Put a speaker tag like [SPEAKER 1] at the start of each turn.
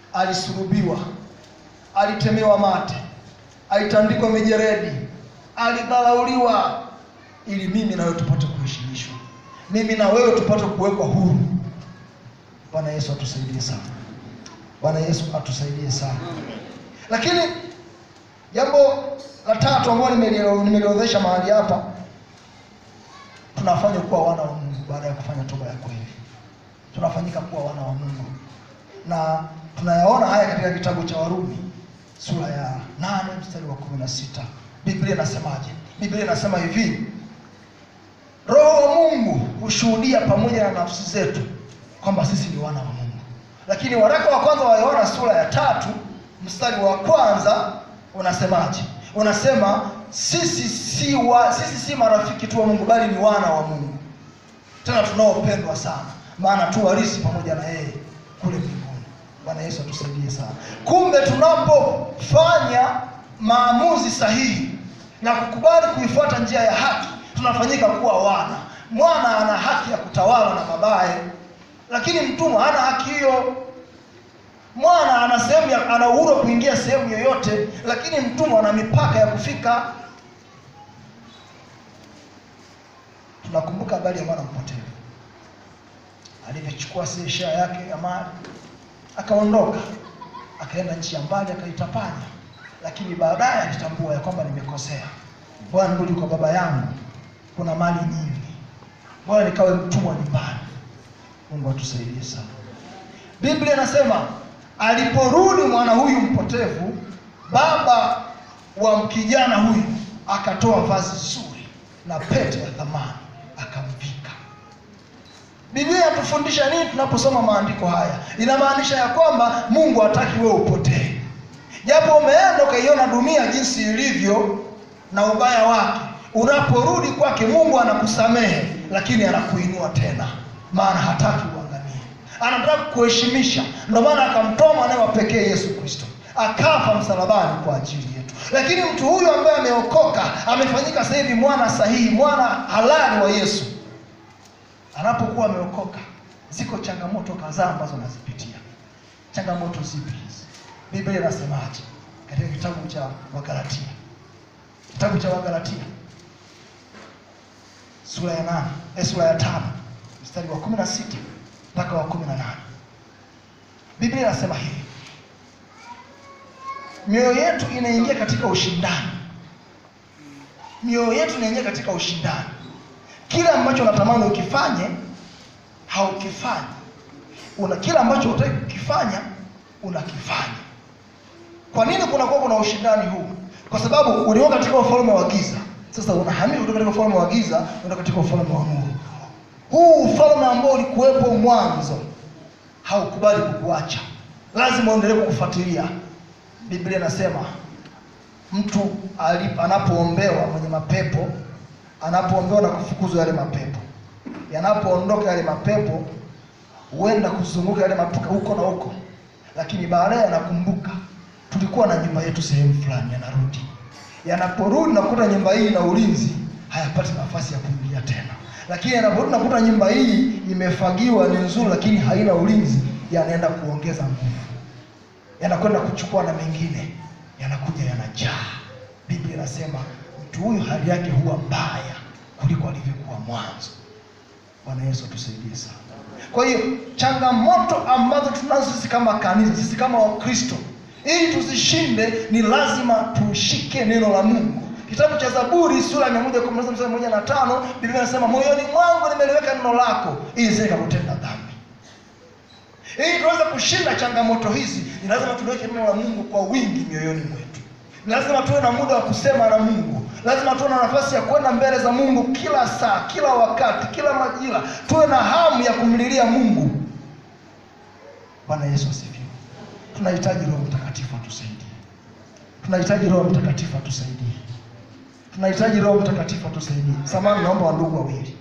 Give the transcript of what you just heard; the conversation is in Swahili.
[SPEAKER 1] alisulubiwa, alitemewa mate, alitandikwa mijeredi, alidharauliwa, ili mimi na wewe tupate kuheshimishwa, mimi na wewe tupate kuwekwa huru. Bwana Yesu atusaidie sana. Bwana Yesu atusaidie sana. Lakini jambo la tatu ambalo nimelio- nimeliorodhesha mahali hapa, tunafanywa kuwa wana wa Mungu baada ya kufanya toba ya kweli, tunafanyika kuwa wana wa Mungu, na tunayaona haya katika kitabu cha Warumi sura ya nane mstari wa kumi na sita. Biblia inasemaje? Biblia inasema hivi, Roho wa Mungu hushuhudia pamoja na nafsi zetu kwamba sisi ni wana wa Mungu. Lakini waraka wa kwanza wa Yohana sura ya tatu mstari wa kwanza unasemaje? Unasema sisi si wa, sisi si marafiki tu wa Mungu bali ni wana wa Mungu, tena tunaopendwa sana, maana tu warisi pamoja na yeye kule mbinguni. Bwana Yesu atusaidie sana. Kumbe tunapofanya maamuzi sahihi na kukubali kuifuata njia ya haki, tunafanyika kuwa wana. Mwana ana haki ya kutawala na babaye, lakini mtumwa hana haki hiyo. Mwana ana sehemu ya, ana uhuru wa kuingia sehemu yoyote, lakini mtumwa ana mipaka ya kufika. Tunakumbuka habari ya mwana mpotevu alivyochukua share yake ya mali akaondoka, akaenda nchi ya mbali akaitapanya, lakini baadaye alitambua ya kwamba nimekosea. Bwana, nirudi kwa baba yangu, kuna mali nyingi, bwana nikawe mtumwa nyumbani. Mungu atusaidie sana. Biblia inasema aliporudi mwana huyu mpotevu, baba wa kijana huyu akatoa vazi zuri na pete ya thamani akamvika. Biblia inatufundisha nini tunaposoma maandiko haya? Inamaanisha ya kwamba Mungu hataki wewe upotee, japo umeenda ukaiona dunia jinsi ilivyo na ubaya wake. Unaporudi kwake, Mungu anakusamehe, lakini anakuinua tena, maana hataki uangamie, anataka kukuheshimisha. Ndio maana akamtoa mwanawe wa pekee Yesu Kristo akafa msalabani kwa ajili yetu. Lakini mtu huyu ambaye ameokoka, amefanyika sasa hivi mwana sahihi, mwana halali wa Yesu, anapokuwa ameokoka, ziko changamoto kadhaa ambazo anazipitia. Changamoto zipi hizi? Biblia inasemaje katika kitabu cha Wagalatia? Kitabu cha Wagalatia sura ya nane eh, sura ya tano mstari wa kumi na sita mpaka wa kumi na nane Biblia inasema hivi, mioyo yetu inaingia katika ushindani, mioyo yetu inaingia katika ushindani. Kile ambacho unatamani ukifanye haukifanyi, una kile ambacho hutaki kukifanya unakifanya. Kwa nini kunakuwa kuna ushindani huu? Kwa sababu ulikuwa katika ufalme wa giza, sasa unahamia kutoka katika ufalme wa giza unaenda katika ufalme wa nuru. Huu ufalme ambao ulikuwepo mwanzo haukubali kukuacha, lazima uendelee kukufuatilia. Biblia inasema mtu ali- anapoombewa mwenye mapepo, anapoombewa na kufukuzwa yale mapepo, yanapoondoka yale mapepo, huenda kuzunguka yale mapepo huko na huko, lakini baadaye anakumbuka tulikuwa na nyumba yetu sehemu fulani, yanarudi. Yanaporudi nakuta nyumba hii ina ulinzi, hayapati nafasi ya kuingia tena. Lakini yanaporudi nakuta nyumba hii imefagiwa, ni nzuri, lakini haina ulinzi, yanaenda kuongeza nguvu, yanakwenda kuchukua na mengine, yanakuja yanajaa. Biblia inasema mtu huyu hali yake huwa mbaya kuliko alivyokuwa mwanzo. Bwana Yesu atusaidie sana. Kwa hiyo changamoto ambazo tunazo sisi kama kanisa, sisi kama Wakristo, ili tuzishinde, ni lazima tushike neno la Mungu. Kitabu cha Zaburi sura ya 119 mstari moja na tano Biblia inasema moyoni mwangu nimeliweka neno lako ili nisije nikakutenda dhambi. Ili tuweze kushinda changamoto hizi, ni lazima tuliweke neno la Mungu kwa wingi mioyoni mwetu. Ni lazima tuwe na muda wa kusema na Mungu. Lazima tuwe na nafasi ya kwenda mbele za Mungu kila saa, kila wakati, kila majira. Tuwe na hamu ya kumlilia Mungu. Bwana Yesu asifiwe. Tunahitaji Roho Mtakatifu atusaidie. Tunahitaji Roho Mtakatifu atusaidie. Tunahitaji Roho Mtakatifu atusaidie. Samahani, naomba wandugu wawili.